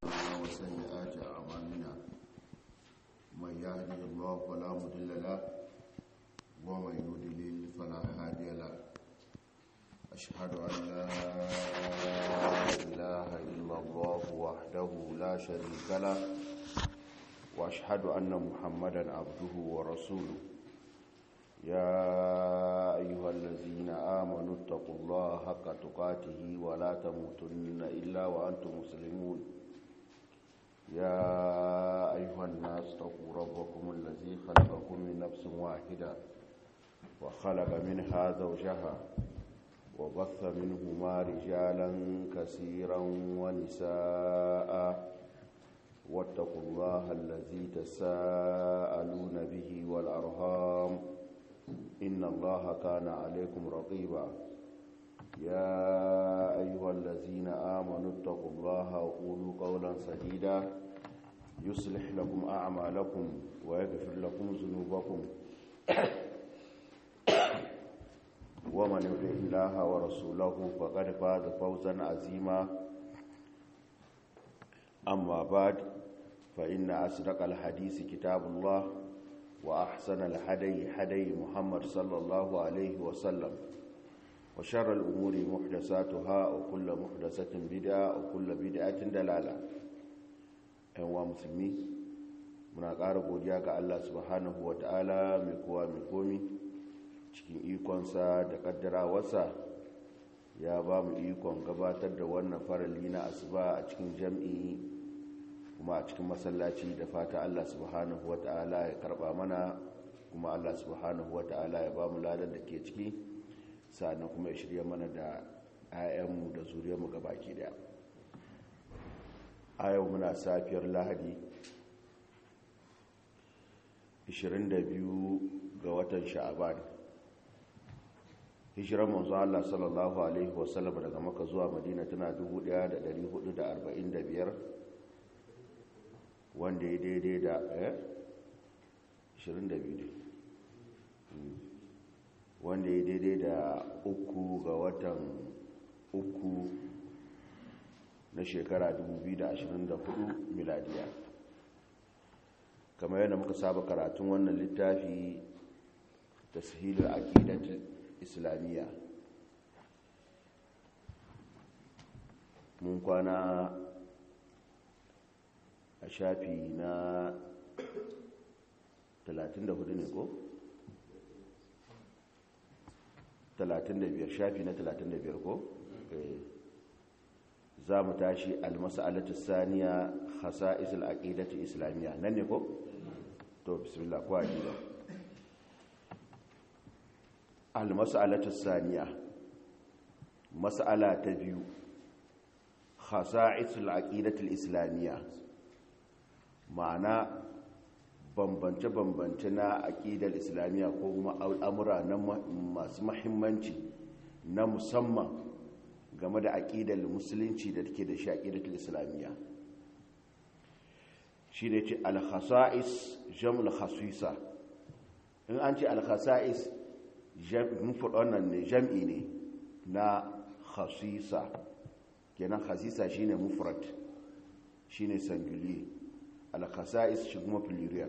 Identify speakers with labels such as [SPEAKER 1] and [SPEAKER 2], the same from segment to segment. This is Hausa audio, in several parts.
[SPEAKER 1] وسيئات أعمالنا من يهده الله فلا مضل له ومن يضلل فلا هادي له أشهد أن لا إله إلا الله وحده لا شريك له وأشهد أن محمدا عبده ورسوله يا أيها الذين آمنوا اتقوا الله حق تقاته ولا تموتن إلا وأنتم مسلمون يا أيها الناس اتقوا ربكم الذي خلقكم من نفس واحدة وخلق منها زوجها وبث منهما رجالا كثيرا ونساء واتقوا الله الذي تساءلون به والأرهام إن الله كان عليكم رقيبا يا أيها الذين آمنوا اتقوا الله وقولوا قولا سديدا يصلح لكم أعمالكم ويغفر لكم ذنوبكم ومن يطع الله ورسوله فقد فاز فوزا عظيما أما بعد فإن أصدق الحديث كتاب الله وأحسن الحدي حدي محمد صلى الله عليه وسلم وشر الأمور محدثاتها وكل محدثة بدعة وكل بدعة دلالة أيها مسلمين muna ƙara godiya ga Allah subhanahu wa ta'ala mai kowa mai komi cikin ikonsa da ƙaddarawarsa ya ba mu ikon gabatar da wannan farali na asuba a cikin jam'i kuma a cikin masallaci da fata Allah subhanahu wa ta'ala ya karba mana kuma Allah subhanahu wa ta'ala ya ba mu ladan da ke ciki sannan kuma ya shirya mana da 'ya'yanmu da zuriyarmu gabaki daya a yau muna safiyar lahadi 22 ga watan sha'aban hijirar manzo Allah sallallahu alaihi wasallam daga maka zuwa madina tana 1445 wanda ya daidai da eh 22 ne wanda ya daidai da uku ga watan uku na shekara 2024 miladiya kamar yadda muka saba karatun wannan littafi tashilul aqidatul islamiyya mun kwana a shafi na 34 ne ko? 35 shafi na 35 ko? za mu tashi almasa'alatu saniya khasa'is al-aqidatu islamiyya nan ne ko? to bismillah ko aqida almasa'alatu saniya mas'ala ta biyu khasa'is al-aqidatu islamiyya ma'ana bambance-bambance na aƙidar islamiyya ko kuma al'amura na masu mahimmanci na musamman game da aƙidar musulunci da take da shi aƙidar islamiyya shi ne ce alhassa'is jam'ul hasisa in an ce alhassa'is wannan ne jam'i ne na hasisa kenan hasisa shine mufrad shine singulier al-khasa'is shi kuma plurial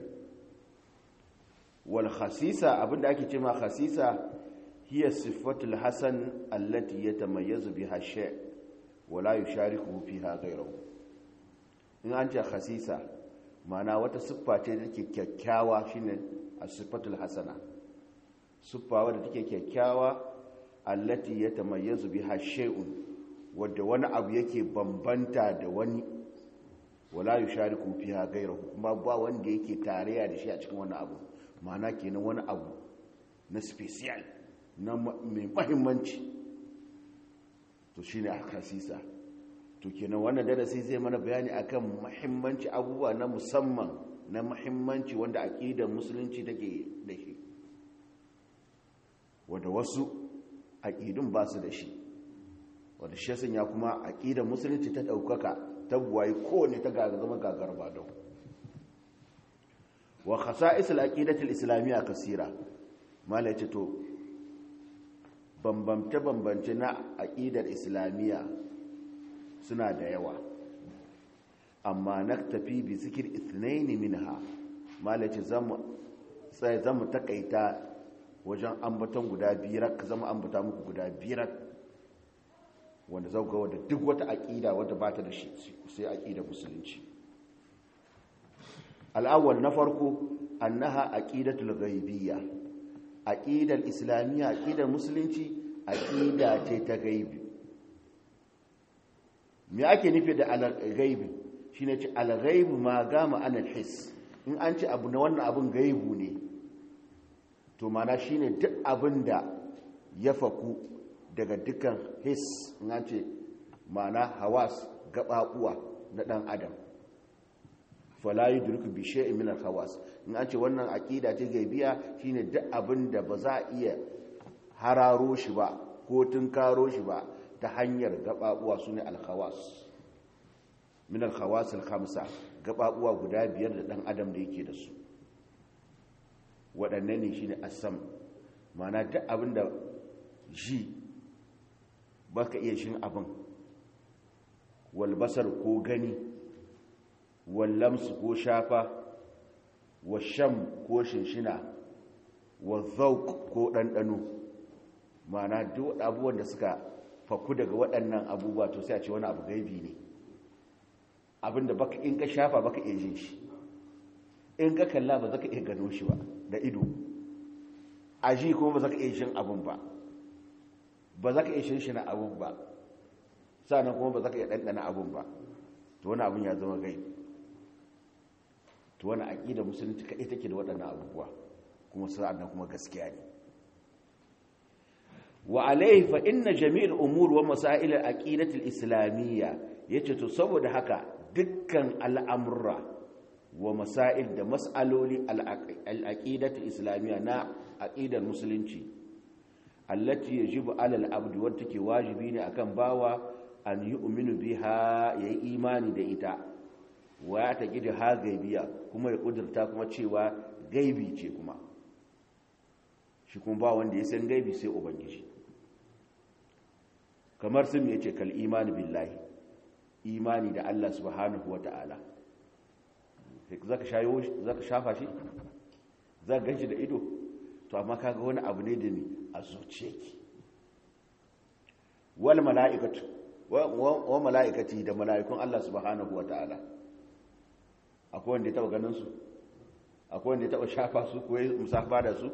[SPEAKER 1] wal khasisa abinda ake cewa khasisa hiya sifatul hasan allati yatamayyazu biha shay wa la yushariku fiha ghayruhu in an ce khasisa ma'ana wata siffa ce da take kyakkyawa shine as-sifatul hasana siffa wadda take kyakkyawa allati yatamayyazu biha shay'un wadda wani abu yake bambanta da wani wala yi shariku fiha gairahu kuma ba wanda yake tarayya da shi a cikin wani abu ma'ana kenan wani abu na special na mai mahimmanci to shine akasisa to kenan wannan darasi zai mana bayani akan mahimmanci abubuwa na musamman na mahimmanci wanda aqidar musulunci take da shi wanda wasu aqidun ba su da shi wanda shi ya kuma aqidar musulunci ta daukaka tabbuwayi kowane ta gaga zama gagar ba don wa khasa'is al-aqidatul islamiyya kasira mala ce to bambamce bambance na aqidar islamiyya suna da yawa amma naktafi bi zikir ithnaini minha malaci zamu sai zamu takaita wajen ambaton guda biyar zama ambata muku guda biyar wanda zau ga wadda duk wata aƙida wadda ba ta da shi sai aƙida musulunci al'awwal na farko annaha aqidatul ghaibiyya aqidar islamiyya aqidar musulunci aqida ce ta gaibi me ake nufi da al-ghaibi shine ce al-ghaibu ma gama an al-his in an ce abu na wannan abun gaibu ne to mana shine duk abin da ya faku daga dukkan his in an ce mana hawas gababuwa na dan adam fala yudriku bi shay'in min al-hawas in an ce wannan aqida ce gaibiya shine duk abin da ba za a iya hararo shi ba ko tunkaro shi ba ta hanyar gababuwa sune al-hawas min al-hawas al-khamsa gababuwa guda biyar da dan adam da yake da su waɗannan ne shine asam mana duk abin da ji baka iya shin abin walbasar ko gani wallamsu ko shafa washam ko shinshina wazauk ko ɗanɗano mana duk abubuwan da suka faku daga waɗannan abubuwa to sai a ce wani abu gaibi ne abinda baka in ka shafa baka iya jin shi in ka kalla ba zaka iya gano shi ba da ido a ji kuma ba zaka iya jin abun ba ba zaka iya shinshina abun ba sannan kuma ba zaka iya ɗanɗana abun ba to wani abun ya zama gaibi to wani aƙida musulunci kaɗai take da waɗannan abubuwa kuma sa'annan kuma gaskiya ne wa alaihi fa inna jami'ul umur wa masail al-aqidati al-islamiyya yace to saboda haka dukkan al'amurra wa masail da mas'aloli al-aqidati al-islamiyya na aqidar musulunci allati yajibu 'ala al-abd wa take wajibi ne akan bawa an yu'minu biha yayi imani da ita wa ya ta gidi ha gaibiya kuma ya kudurta kuma cewa gaibi ce kuma shi kuma ba wanda ya san gaibi sai ubangiji kamar sun ya ce kal imani billahi imani da Allah subhanahu wa ta'ala zaka shafa shi za ka ganshi da ido to amma kaga wani abu ne da ni a zuciyarki wal mala'ikatu wa mala'ikati da mala'ikun Allah subhanahu wa ta'ala akwai wanda ya taba ganin su akwai wanda ya taba shafa su ko ya musafa da su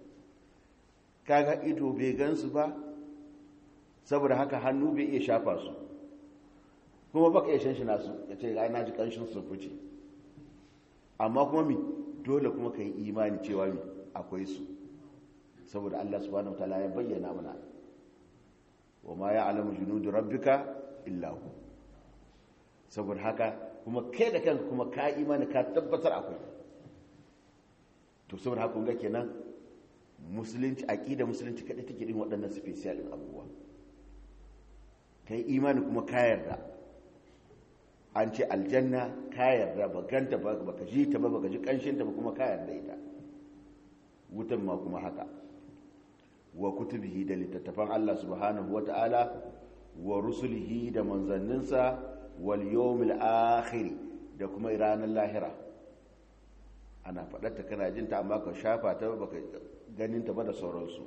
[SPEAKER 1] kaga ido bai gansu ba saboda haka hannu bai iya shafa su kuma baka iya shanshina su ya ce ga na ji kanshin su fice amma kuma mi dole kuma ka yi imani cewa mi akwai su saboda Allah subhanahu wataala ya bayyana mana wa ma ya'lamu junudu rabbika illa hu saboda haka kuma kai da kanka kuma ka imani ka tabbatar akwai to saboda haka ga kenan musulunci aqida musulunci kada take din waɗannan special din abubuwa kai imani kuma ka yarda an ce aljanna ka yarda ba ganta ba baka ji ta ba baka ji kanshin ta ba kuma ka yarda ita wutan ma kuma haka wa kutubihi da littattafan Allah subhanahu wata'ala wa rusulihi da manzanninsa wal yawmil akhir da kuma ranar lahira ana faɗarta kana jin ta amma ka shafa ta baka ganin ta ba da sauransu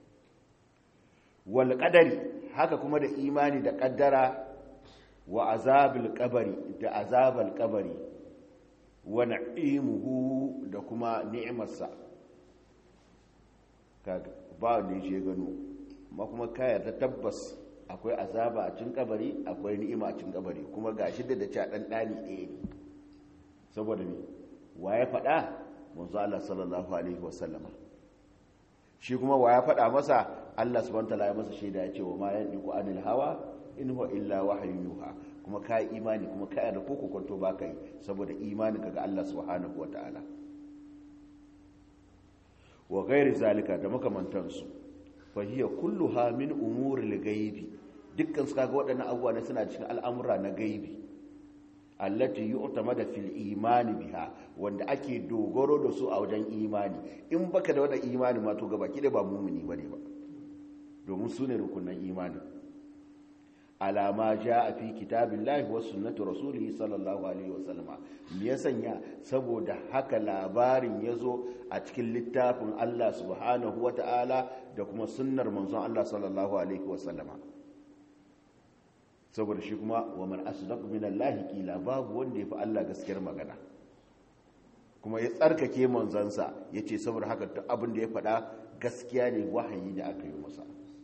[SPEAKER 1] wal qadari haka kuma da imani da kaddara wa azabil qabri da azabal qabri wa na'imuhu da kuma ni'imarsa kaga ba ne je gano amma kuma ka yarda tabbas akwai azaba a cikin kabari akwai ni'ima a cikin kabari kuma gashi da da ca dan dani ɗaya ne saboda me wa ya faɗa manzo Allah sallallahu alaihi wasallama shi kuma wa ya faɗa masa Allah subhanahu wataala ya masa shaida ya ce wa ma yandiku anil hawa in huwa illa wahyun yuha kuma ka imani kuma ka yarda ko ko kwanto ba kai saboda imanin ka ga Allah subhanahu wataala wa ghairi zalika da makamantansu fa hiya kulluha min umuril ghaibi dukkan su kaga waɗannan abubuwa ne suna cikin al'amura na gaibi allati yu'tamada fil imani biha wanda ake dogaro da su a wajen imani in baka da wannan imani ma to gaba kida ba mumuni bane ba domin su ne rukunan imani alama ja a fi kitabin lahi wasu sunnatu rasulihi sallallahu alaihi wasallama me ya sanya saboda haka labarin ya zo a cikin littafin Allah subhanahu wa ta'ala da kuma sunnar manzon Allah sallallahu alaihi wasallama saboda shi kuma wa man asdaqu min Allah qila babu wanda yafi Allah gaskiyar magana kuma ya tsarkake manzansa yace saboda haka duk abin da ya faɗa gaskiya ne wahayi da aka yi masa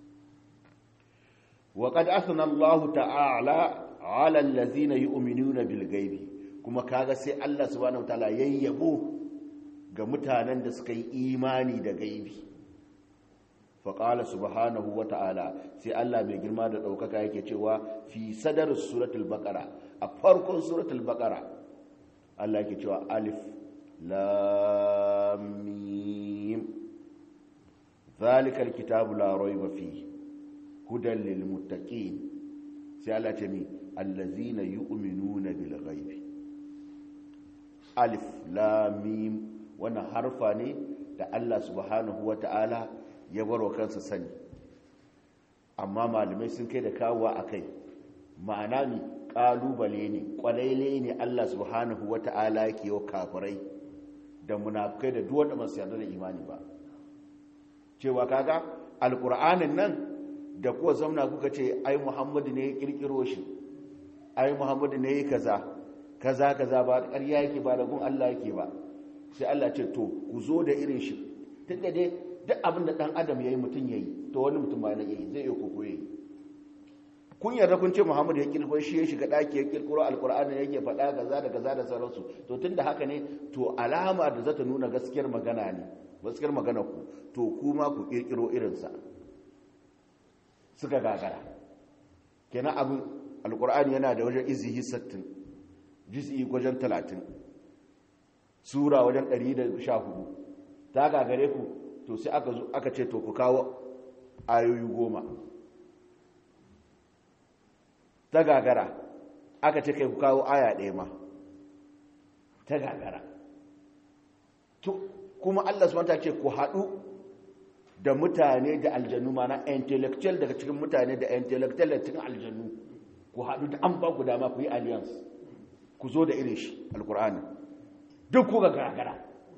[SPEAKER 1] وقد أثنى الله تعالى على الذين يؤمنون بالغيب kuma kaga sai Allah subhanahu wataala yayyabo ga mutanen da suka yi imani da gaibi fa qala subhanahu wataala sai Allah mai girma da daukaka yake cewa fi sadar suratul baqara a farkon suratul baqara Allah yake cewa alif lam mim zalikal kitabu la rayba fihi hudan lil muttaqin sai Allah ce mi allazina yu'minuna bil ghaibi alif lam mim wannan harfa ne da Allah subhanahu wata'ala ya baro kansa sani amma malamai sun kai da kawowa akai ma'ana ne kalubale ne kwalaile ne Allah subhanahu wata'ala yake yau kafirai da munafikai da duk wanda ba su yarda da imani ba cewa kaga alqur'anin nan da kuwa zauna kuka ce ai muhammadu ne ya kirkiro shi ai muhammadu ne ya kaza kaza kaza ba ƙarya yake ba da gun Allah yake ba sai Allah ce to ku zo da irin shi tun da dai duk abin da ɗan adam ya yi mutum ya yi to wani mutum ba na yi zai iya koko ya yi kun yarda kun ce muhammadu ya kirkiro shi ya shiga ɗaki ya kirkiro alkur'ani yake faɗa kaza da kaza da sauransu to tun da haka ne to alama da za ta nuna gaskiyar magana ne gaskiyar magana ku to kuma ku kirkiro irinsa suka gagara kenan abin alkur'ani yana da wajen izihi sattin jiz'i wajen talatin sura wajen ɗari da sha hudu ta gagare ku to sai aka zo aka ce to ku kawo ayoyi goma ta gagara aka ce kai ku kawo aya ɗaya ma ta gagara kuma allah su manta ce ku haɗu da mutane da aljanu mana intellectual daga cikin mutane da intellectual da cikin aljanu ku haɗu da an ba ku dama ku yi alliance ku zo da irin shi alkur'ani duk ku ga gagara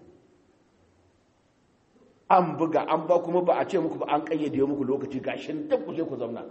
[SPEAKER 1] an buga an ba kuma ba a ce muku ba an kayyade muku lokaci gashin duk ku je ku zauna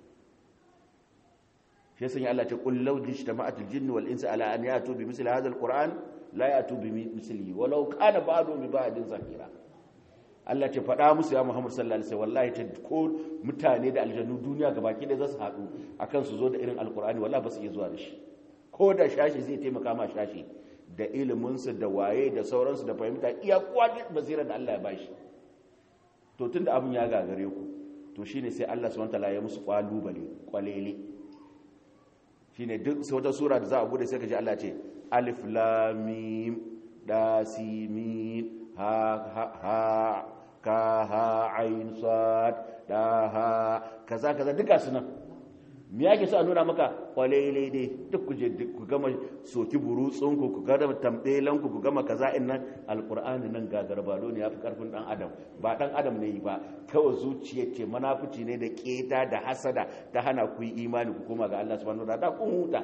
[SPEAKER 1] shi sun yi Allah ce qul law jtama'atul jinni wal insi ala an yatu bi misli hadha alquran la yatu bi mislihi walau kana ba'du bi ba'din zakira Allah ce faɗa musu ya Muhammad sallallahu alaihi wallahi ta ko mutane da aljannu duniya gabaki da za su haɗu akan su zo da irin alkur'ani wallahi ba su iya zuwa da shi ko da shashi zai taimaka ma shashi da iliminsu da waye da sauransu da fahimta iya kwaji basirar da Allah ya bashi to tunda abin ya gagare ku to shine sai Allah subhanahu wataala ya musu kwalubale kwalele shine duk sai wata sura da za a bude sai ka ji Allah ce alif lam mim da si mim ha ha ha ka ha ain sad da ha kaza kaza duka su nan me yake so a nuna maka kwalele dai duk ku je ku gama soki burutsun ku ku gama tambelan ku ku gama kaza in nan alqur'ani nan gagarbalo ne yafi karfin dan adam ba dan adam ne ba kawai zuciya ce manafici ne da keta da hasada ta hana ku yi imani ku koma ga Allah subhanahu wa ta'ala kun huta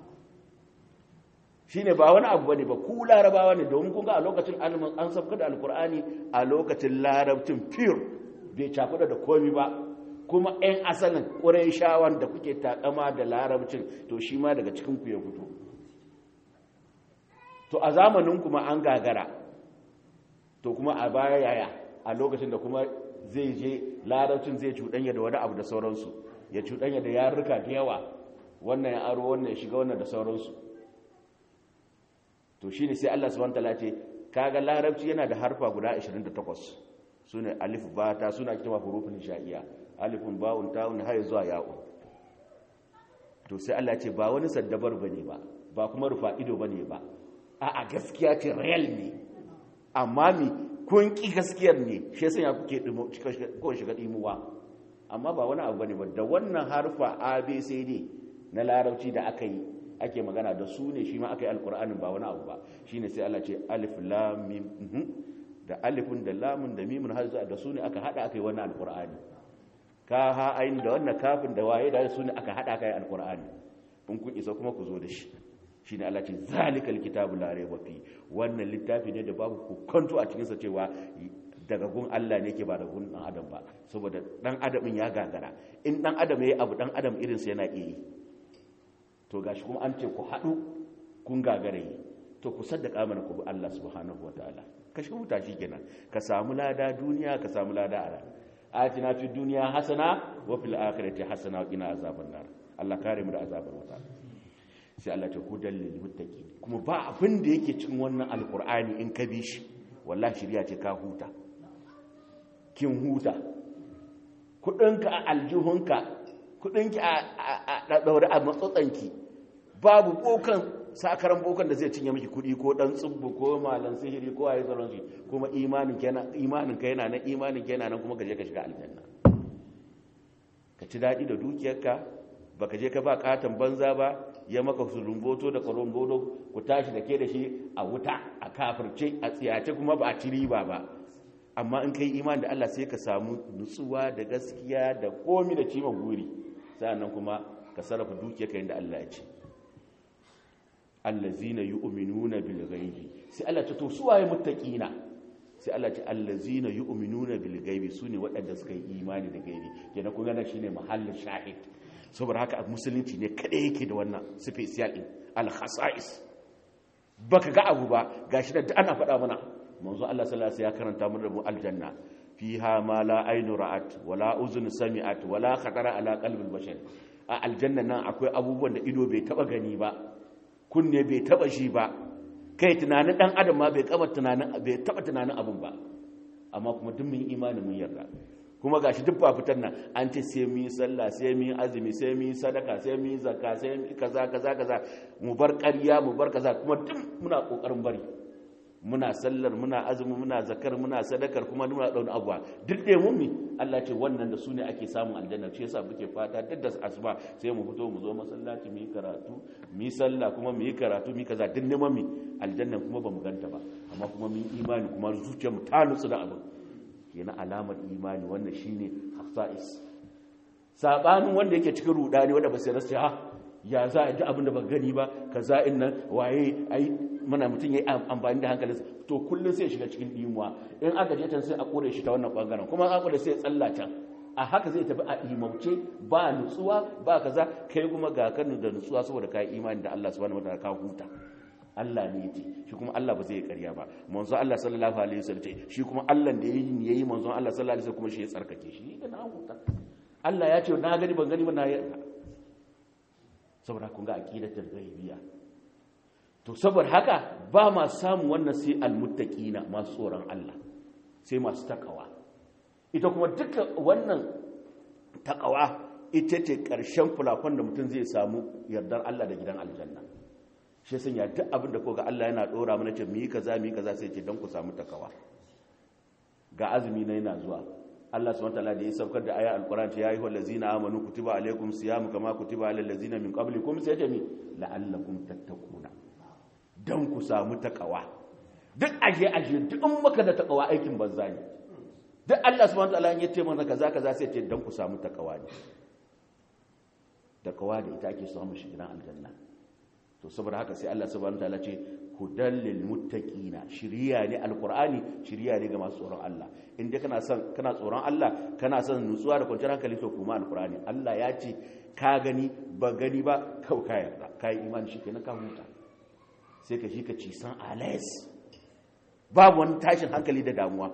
[SPEAKER 1] shine ba wani abu bane ba ku larabawa ne domin kun ga a lokacin an sabka da alqur'ani a lokacin larabcin pure bai cakuda da komi ba kuma 'yan asalin ƙuraishawan da kuke takama da larabcin to shi ma daga cikinku ya fito to a zamanin kuma an gagara to kuma a baya yaya a lokacin da kuma zai je larabcin zai cuɗanya da wani abu da sauransu ya cuɗanya da yarurruka da yawa wannan ya aro wannan ya shiga wannan da sauransu to shi ne sai allah subhanahu ta'ala ce kaga larabci yana da harfa guda 28 su ne alif bata suna kitama hurufin sha'iya alifun ba'un ta'un har zuwa ya'un to sai Allah ce ba wani saddabar bane ba ba kuma rufa ido bane ba a a gaskiya ce real ne amma mi kun ki gaskiyar ne shi yasa kuke dimo ko shiga dimuwa amma ba wani abu bane ba da wannan harfa abcd na larabci da aka yi ake magana da su ne shi ma aka yi alkur'anin ba wani abu ba shine sai Allah ce alif lam mim da alifun da lamun da mimun har zuwa da su ne aka hada aka yi wannan alkur'ani ka ha ayin da wannan kafin da waye da su ne aka hada kai alqur'ani in kun isa kuma ku zo da shi shine Allah ce zalikal kitabu la rayba fi wannan littafi ne da babu kokonto a cikin sa cewa daga gun Allah ne ke ba da gun dan adam ba saboda dan adamin ya gagara in dan adam yayi abu dan adam irin sa yana iya to gashi kuma an ce ku hadu kun gagare yi to ku saddaka mana ku bi Allah subhanahu wataala ka shi huta kenan ka samu lada duniya ka samu lada a rana atina fi duniya hasana wa fil akhirati hasana wa qina azaban nar Allah kare mu da azabar wuta sai Allah ta hudal lil muttaqin kuma ba abin da yake cikin wannan alqur'ani in ka bi shi wallahi shiriya ce ka huta kin huta kudinka a aljihunka kudinki a daure a matsotsanki babu bokan sakaran bokan da zai cinye miki kudi ko dan tsubbu ko malan sihiri ko ayi tsaron shi kuma imanin ka yana imanin ka yana nan imanin ka yana nan kuma ka je ka shiga aljanna ka ci dadi da dukiyarka baka je ka ba katon banza ba ya maka sulumboto da korombodo ku tashi da ke da shi a wuta a kafirce a tsiyace kuma ba a ci riba ba amma in kai imani da Allah sai ka samu nutsuwa da gaskiya da komi da cima guri sa'annan kuma ka sarrafa dukiyarka yadda Allah ya ce allazina yu'minuna bil ghaibi sai Allah ce to su waye muttaqina sai Allah ce allazina yu'minuna bil ghaibi sune waɗanda suka yi imani da gaibi kenan kun ga shine mahallin shahid saboda haka musulunci ne kada yake da wannan special din al khasa'is baka ga abu ba gashi da ana faɗa mana manzo Allah sallallahu alaihi wasallam ya karanta mana da mu aljanna fiha ma la aynu ra'at wala uzun sami'at wala khatara ala qalbil bashar a aljanna nan akwai abubuwan da ido bai taba gani ba kunne bai taba shi ba kai tunanin dan adam ma bai kaba tunanin bai taba tunanin abun ba amma kuma duk mun imani mun yarda kuma gashi duk ba fitar nan an ce sai mu yi sallah sai mu yi azumi sai mu yi sadaka sai mu yi zakka sai mu kaza kaza kaza mu bar ƙarya mu bar kaza kuma duk muna kokarin bari muna sallar muna azumi muna zakar muna sadakar kuma muna dauna abuwa duk da mun mi Allah ce wannan da su ne ake samun aljanna shi yasa muke fata duk da asuba sai mu fito mu zo masallaci mu yi karatu mu yi sallah kuma mu yi karatu mu yi kaza duk neman mi aljanna kuma ba mu ganta ba amma kuma mu yi imani kuma zuciyar mu ta nutsu da abin kenan alamar imani wannan shine hafsa'is sabanin wanda yake cikin rudani wanda ba sai rasa ha ya za a ji abin da ba gani ba kaza in nan waye ai muna mutum ya yi amfani da hankalinsa to kullum sai shiga cikin dimuwa in aka je can sai a kore shi ta wannan bangaren kuma an kore sai ya tsalla can a haka zai tafi a imauce ba nutsuwa ba kaza kai kuma ga kan da nutsuwa saboda kai imani da Allah subhanahu wataala ka huta Allah ne yake shi kuma Allah ba zai karya ba manzo Allah sallallahu alaihi wasallam ce shi kuma Allah da yayi yayi manzo Allah sallallahu alaihi wasallam kuma shi ya tsarkake shi ga na huta Allah ya ce na gani ban gani ba na saboda kun ga aqidatul ghaibiyya to saboda haka ba ma samu wannan sai almuttaqina masu tsoron Allah sai masu takawa ita kuma duka wannan takawa ita ce ƙarshen fulafon da mutum zai samu yardar Allah da gidan aljanna shi sun ya duk abin da ko ga Allah yana ɗora mana ce mu yi kaza mu yi kaza sai ce don ku samu takawa ga azumi na yana zuwa Allah subhanahu wataala da ya saukar da aya alquran ya ayyuhal ladzina amanu kutiba alaykum siyamu kama kutiba alal ladzina min qablikum sai ce mi la'allakum tattaquna dan ku samu takawa duk aje aje duk in maka da takawa aikin banza ne duk Allah subhanahu wataala ya ce mana kaza kaza sai ce dan ku samu takawa ne takawa da ita ake samu shi gidan aljanna to saboda haka sai Allah subhanahu wataala ce hudal lil muttaqina shiriya ne alqur'ani shiriya ne ga masu tsoron Allah in dai kana son kana tsoron Allah kana son nutsuwa da kwanciyar hankali to kuma alqur'ani Allah ya ce ka gani ba gani ba kau ka yarda ka yi imani shi kenan ka huta sai ka shi ka ci san alais babu wani tashin hankali da damuwa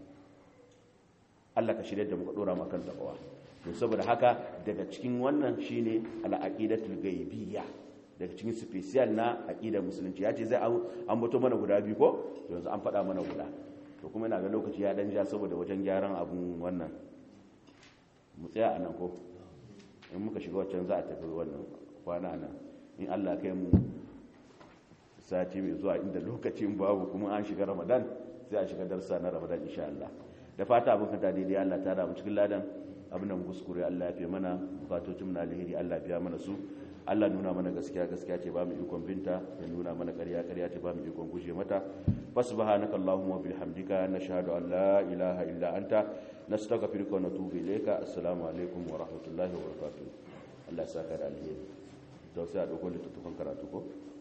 [SPEAKER 1] Allah ka shirya da muka dora maka kan takawa to saboda haka daga cikin wannan shine al-aqidatul ghaibiyya daga cikin special na aqidar musulunci ya ce zai an bato mana guda biyu ko to yanzu an faɗa mana guda to kuma ina ga lokaci ya dan ja saboda wajen gyaran abun wannan mu tsaya a nan ko in muka shiga waccan za a tafi wannan kwana nan in Allah kai mu sati mai zuwa inda lokacin babu kuma an shiga Ramadan sai a shiga darsa na Ramadan insha Allah da fata abin kanta daidai Allah ta da mu cikin ladan abin da mu kuskure Allah ya fi mana bukatocin na alheri Allah ya biya mana su Allah nuna mana gaskiya gaskiya ce ba mu ikon binta ya nuna mana ƙarya ƙarya ce ba mu ikon guje mata fasubhanaka allahumma bihamdika nashhadu an la ilaha illa anta nastaghfiruka wa natubu ilayka assalamu alaikum wa rahmatullahi wa barakatuh Allah ya saka da alheri to sai a dauko littattafan karatu ko